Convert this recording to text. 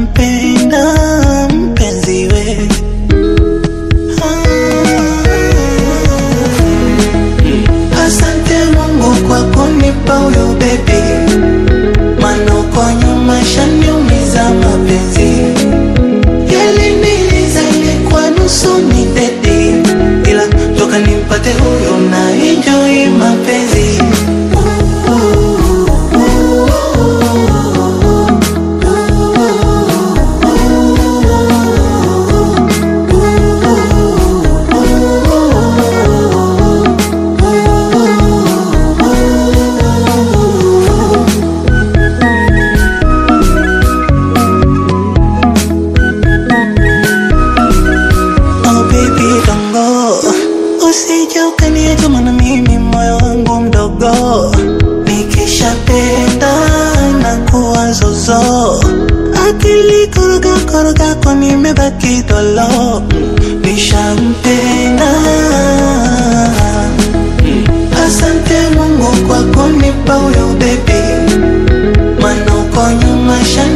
nampenda mpenzi we Ah. Asante Mungu kwa kunipa huyo baby, maana uko nyuma shaniumiza mapenzi yaliniliza ilikuwa nusu ni dedi, ila toka nimpate huyo na enjoy mapenzi Oh baby don't go Usije ukaniacha maana mimi moyo wangu mdogo Nikishapenda na kuwa zozo Akili koroga koroga kwa nimebaki dolo Nishampenda Asante Mungu kwa kunipa huyo baby Maana uko nyuma shani